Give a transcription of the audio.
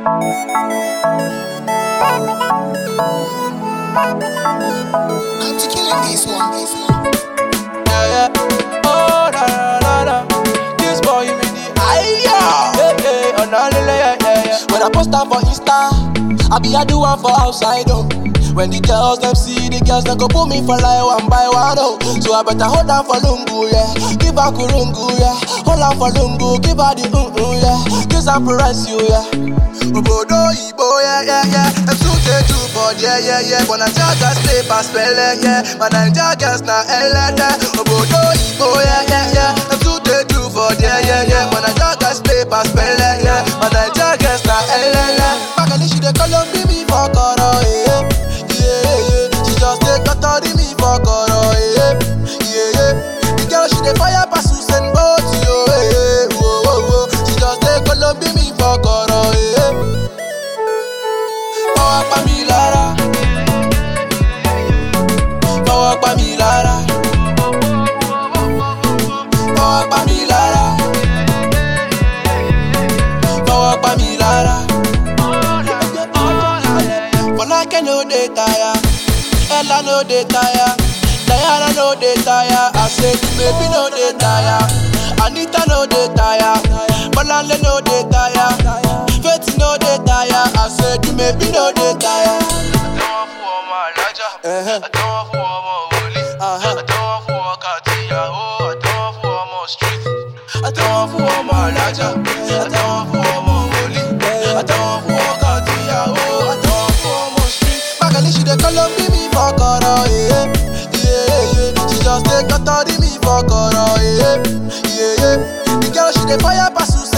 I'm to killing this one. This one. Yeah, yeah. Oh, na, na, na, na. This boy, you mean the Aya. Yeah, yeah. Oh, na, lele, yeah, yeah, yeah. When I post am for Insta, I be I do one for outside oh. When the girls them see the girls they go put me for like one by one oh. So I better hold on for lungu yeah, give her kurungu yeah, hold on for lungu, give her the mm mm yeah, kiss and press you yeah. Obodo Igbo yeah yeah yeah, them too dey too bad yeah yeah yeah, but Naija girls play pass pele yeah, my Naija girls na elede. Obodo Igbo yeah yeah yeah, them too dey too bad yeah yeah yeah, but Naija girls play pass pele yeah, my Naija girls na elele. Magali she dey call on me for koro yeah yeah yeah, she just dey totori me for koro yeah yeah yeah. The girl she dey fire pass Usain Bolt yo yeah, whoa whoa whoa, she just dey call on me for koro yeah. Fọwọ́ pa mi lára. Fọwọ́ pa mi lára. Fọwọ́ pa mi lára. Fọwọ́ pa mi lára. Fọlákẹ́ no dey tire. Ella no dey tire. Diana no dey tire. I say the baby no dey tire. Anita no dey tire. Bọ́láńlé no dey tire. Faith no dey tire. I say the baby no dey tire. Àtẹ́wọ́ fún ọmọ alájà. Àtẹ́wọ́ fún ọmọ wòlíì. Àtẹ́wọ́ fún ọkà àtìyàwó. Àtẹ́wọ́ fún ọmọ street. Àtẹ́wọ́ fún ọmọ alájà. Àtẹ́wọ́ fún ọmọ wòlíì. Àtẹ́wọ́ fún ọkà àtìyàwó. Àtẹ́wọ́ fún ọmọ street. Magali she dey call on me for koro yeah, yeah, yeah. She just dey totori me for koro yeah, yeah, yeah. The girl she dey fire pass